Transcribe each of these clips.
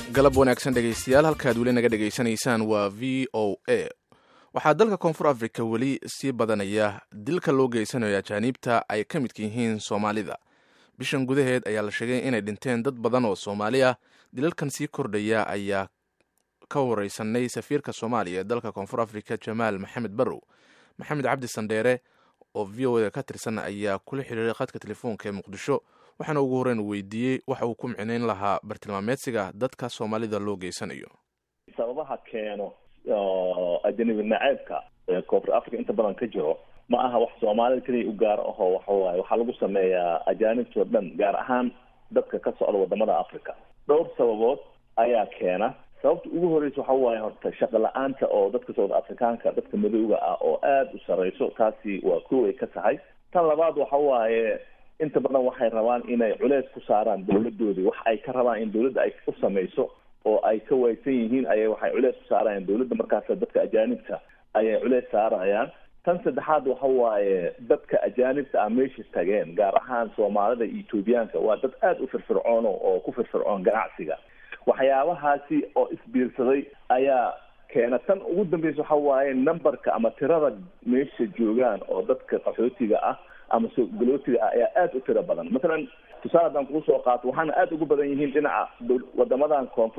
galab wanaagsan dhegaystayaal halkaad weli naga dhegaysanaysaan waa v o a waxaa dalka koonfur africa weli sii badanaya dilka loo geysanayo ajaaniibta ay ka midka yihiin soomaalida bishan gudaheed ayaa la sheegay inay dhinteen dad badan oo soomaali ah dilalkan sii kordhaya ayaa ka wareysanay safiirka soomaaliya ee dalka koonfur africa jamaal maxamed barrow maxamed cabdi sandheere oo v o da ka tirsan ayaa kula xiriiray khadka telefoonka ee muqdisho waxaana ugu horreyn uu weydiiyey waxa uu ku micnayn lahaa bartilmaameedsiga dadka soomaalida loo geysanayo sababaha keeno ajanabi naceebka ee koonfur africa inta badan ka jiro ma aha wax soomaalida keliya u gaar ahoo waxawaaye waxaa lagu sameeyaa ajaanibtoo dhan gaar ahaan dadka ka socda wadamada africa dhowr sababood ayaa keena sababta ugu horeysa waxa waaye horta shaqo la-aanta oo dadka socda afrikaanka dadka madowga ah oo aada u sareyso taasi waa kow ay ka tahay tan labaad waxa waaye inta badan waxay rabaan inay culeys ku saaraan dawladoodii wax ay ka rabaan in dawladda ay u samayso oo ay ka waysan yihiin ayay waxay culeys ku saarayaan dawladda markaas dadka ajaanibta ayay culeys saarayaan tan saddexaad waxa waaye dadka ajaanibta ah meesha tageen gaar ahaan soomaalida iyo etoobiyaanka waa dad aada u firfircoon oo ku firfircoon ganacsiga waxyaabahaasi oo isbiirsaday ayaa keena tan ugu dambeysa waxa waaye numberka ama tirada meesha joogaan oo dadka qaxootiga ah ama sogalootiga ah ayaa aada u tiro badan masalan tusaale haddaan kugu soo qaato waxaana aada ugu badan yihiin dhinaca wadamadan koonfur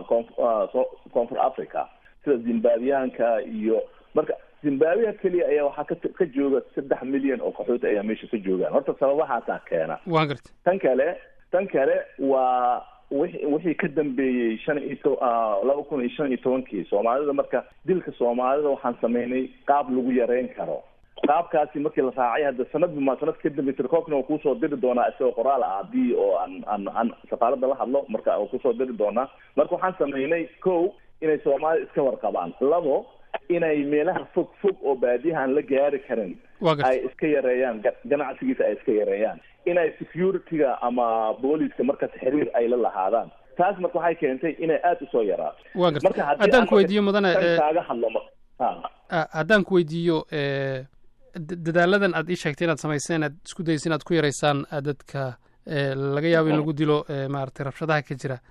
koonfur africa sida zimbabwiyaanka iyo marka zimbabwiya keliya ayaa waxaa ka ka jooga saddex milyan oo qaxooti ayaa meesha ka joogaan horta sababahaasaa keena waan garta tan kale tan kale waa wi wixii ka dambeeyey shan iyo to laba kun iyo shan iyo tobankii soomaalida marka dilka soomaalida waxaan sameynay qaab lagu yareyn karo qaabkaasi markii la raacay hadda sanadba ma sanad ka dambe tirkoobkana waa kuusoo diri doonaa isagoo qoraal ah hadii oo aan aan aan safaaradda la hadlo marka waa kusoo diri doonaa marka waxaan sameynay ko inay soomaalida iska warqabaan labo inay meelaha fog fog oo baadiyahaan la gaari karin ay iska yareeyaan ganacsigiisa ay iska yareeyaan inay security-ga ama booliska markaas xiriir ay la lahaadaan taas marka waxay keentay inay aada usoo yaraato wa garta haddaan ku weydiiyo mudane kaaga hadlo haddaan ku weydiiyo dadaaladan aad ii sheegtay inaad samayseen aad isku daysa inaad ku yaraysaan dadka laga yaabo in lagu dilo maaragtay rabshadaha ka jira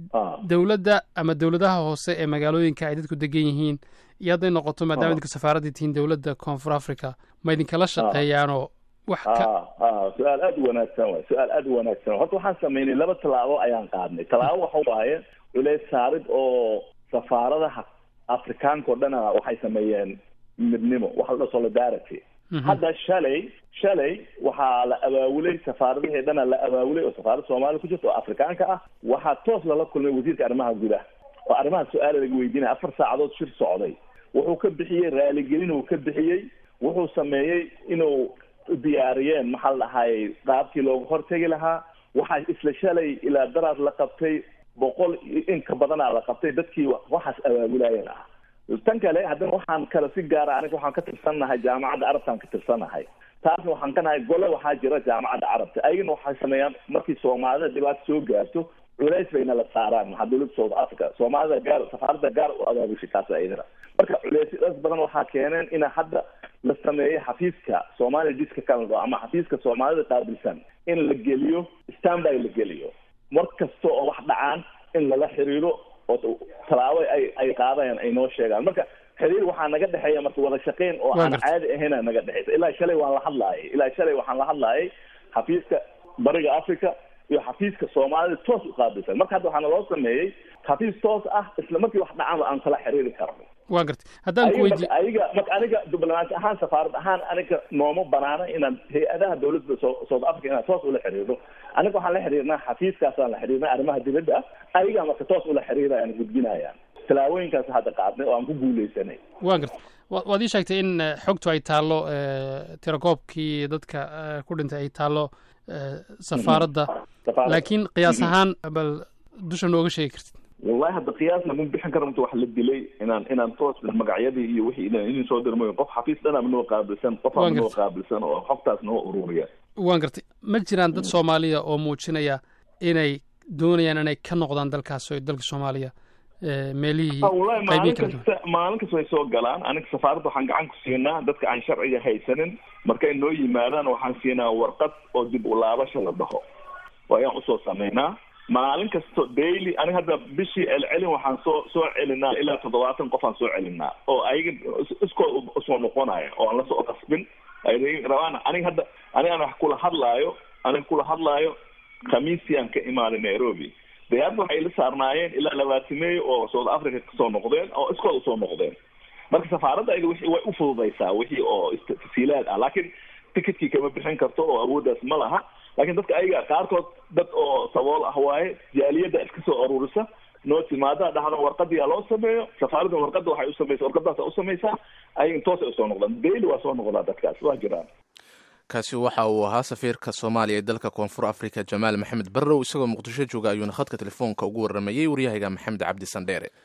dowladda ama dowladaha hoose ee magaalooyinka ay dadku degan yihiin iyo hadday noqoto maadaama idinka safaaraddii tihiin dowladda koonfur africa ma idinkala shaqeeyaanoo wax ka su-aal aada u wanaagsan waay su-aal aada u wanaagsan horta waxaan sameynay laba tallaabo ayaan qaadnay tallaabo waxa waaye culeys saarid oo safaaradaha afrikaanka o dhana waxay sameeyeen midnimo waxa la dhaha solidarity hadda shalay shalay waxaa la abaawulay safaaradihii dhana la abaawulay oo safaarada soomaaliya ku jirta oo afrikaanka ah waxaa toos lala kulmay wasiirka arrimaha gudaha oo arrimaha su-aala laga weydiinaya afar saacadood shir socday wuxuu ka bixiyey raaligelin uu ka bixiyey wuxuu sameeyey inuu diyaariyeen maxaa la dhahayy qaabkii looga hortegi lahaa waxaa isla shalay ilaa daraad la qabtay boqol inka badanaa la qabtay dadkii waxaas abaabulaayeen ah tan kale haddana waxaan kale si gaara aniga waxaan ka tirsannahay jaamacadda carabtaan ka tirsannahay taasna waxaan ka nahay gole waxaa jira jaamacadda carabta ayagana waxay sameeyaan markii soomaalida dhibaato soo gaarto culays bayna la saaraan maxaa dowladda south africa soomaalida gaar safaaradda gaar u abaabushay taas ayadana marka culeysyadaas badan waxaa keeneen ina hadda la sameeyo xafiiska soomaaliya diska canada ama xafiiska soomaalida qaabilsan in la geliyo standby la geliyo mar kasta oo wax dhacaan in lala xiriiro oo tallaabo ay ay qaadayaan ay noo sheegaan marka xiriir waxaa naga dhexeeya marka wada shaqeyn oo aan caadi ahayna naga dhexeysa ilaa shalay waan la hadlaayay ilaa shalay waxaan la hadlaayay xafiiska bariga africa iyo xafiiska soomaalida toos u qaabilsan marka hadda waxaana loo sameeyey xafiis toos ah isla markii wax dhacaan aan kala xiriiri karno wa garta haddaan ku weydiiyo ayaga marka aniga diblomaasi ahaan safaarad ahaan aniga nooma banaana inaan hay-adaha dowladda south africa inaan toos ula xiriirno aniga waxaan la xiriirnaa xafiiskaasaan la xiriirnaa arrimaha dibadda ah ayagaa marka toos ula xiriirayaan gudbinayaan tallaabooyinkaas hadda qaadnay oo aan ku guuleysanay wa garta waad ii sheegtay in xogtu ay taallo tirakoobkii dadka ku dhintay ay taallo safaaradda laakiin qiyaas ahaan bal dusha nooga sheegi kartid wallahi hadda qiyaasna ma bixin kara inta wax la dilay inaan inaan toos magacyadii iyo wixii idin soo dirmayo qof xafiis dhanaba noo qaabilsan qof aba noo qaabilsan oo xogtaas noo ururiya waan gartay ma jiraan dad soomaaliya oo muujinaya inay doonayaan inay ka noqdaan dalkaas oo dalka soomaaliya meelihii wallahi maalin kasta maalin kasta way soo galaan aniga safaaradda waxaan gacan ku siinaa dadka aan sharciga haysanin markay noo yimaadaan waxaan siinaa warqad oo dib u laabasha la dhaho oo ayaan usoo sameynaa maalin kasto daily aniga hadda bishii celcelin waxaan soo soo celinaa ilaa toddobaatan qof aan soo celinaa oo ayaga iskood usoo noqonaya oo aan lasoo qasbin ay rabaan aniga hadda aniga aan wax kula hadlaayo aniga kula hadlaayo khamiisii aan ka imaaday nairobi dayaadna waxay la saarnaayeen ilaa labaatimeeyo oo south africa kasoo noqdeen oo iskood usoo noqdeen marka safaaradda ayada wixii way ufududaysaa wixii oo tasiilaad ah laakiin ticketkii kama bixin karto oo awooddaas ma laha laakiin dadka ayaga qaarkood dad oo sabool ah waaye jaaliyadda iska soo aruurisa noo timaada dhahdo warqadiyaa loo sameeyo safaaradda warqadda waxay usamaysa warqadaasa usamaysaa ayaga toosay usoo noqdaan daily waa soo noqdaa dadkaas waa jiraan kaasi waxa uu ahaa safiirka soomaaliya ee dalka koonfur africa jamaal maxamed barrow isagoo muqdisho jooga ayuuna khadka telefoonka ugu waramayey waryahayga maxamed cabdi sandheere